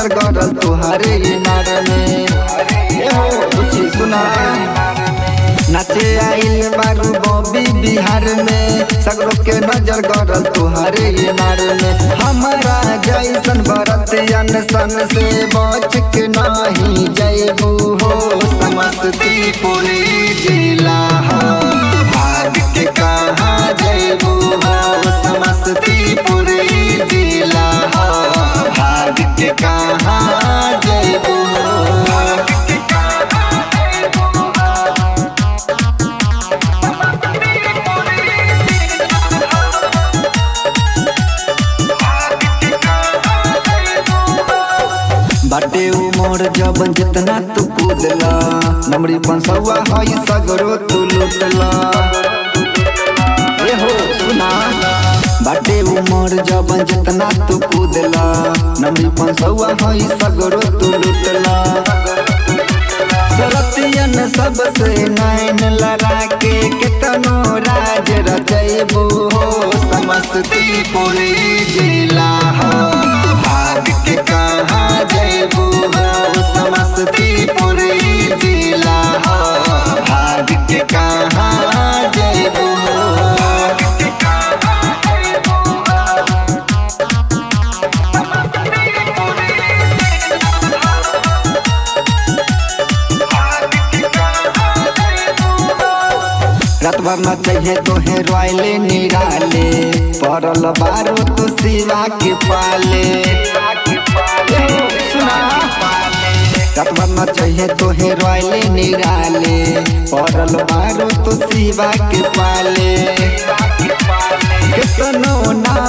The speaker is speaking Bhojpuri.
नजर गड़ल तुहरे इनार में ए हो कुछ सुना नाचे आइल बारू बॉबी बिहार में सगरो के नजर गड़ल तुहरे इनार में हमारा जैसन बरतियन सन से बच के नाही जैबू हो समस्तीपुर जिला हो भाग के कहाँ जैबू हो समस्तीपुर जिला हो भाग के कहाँ जैबू हो बाटे उमर जबन जितना तू कूदला नमरी पंसवा हई सगरो तू लुटला ए हो सुना बाटे उमर जबन जितना तू कूदला नमरी पंसवा हई सगरो तू लुटला सरतियन सबसे नैन लड़ा के कितनो राज रचैबू हो समस्तीपुर जिला हो भाग के कहाँ जैबू हो समस्तीपुर जिला हो भाग के कहाँ जैबू हो रात भर न चाहिए तोहे रोयले निराले पड़ल बारो तो सिवा के पाले सुना रात भर न चाहिए तोहे रोयले निराले पड़ल बारो तो सिवा के पाले कितनो ना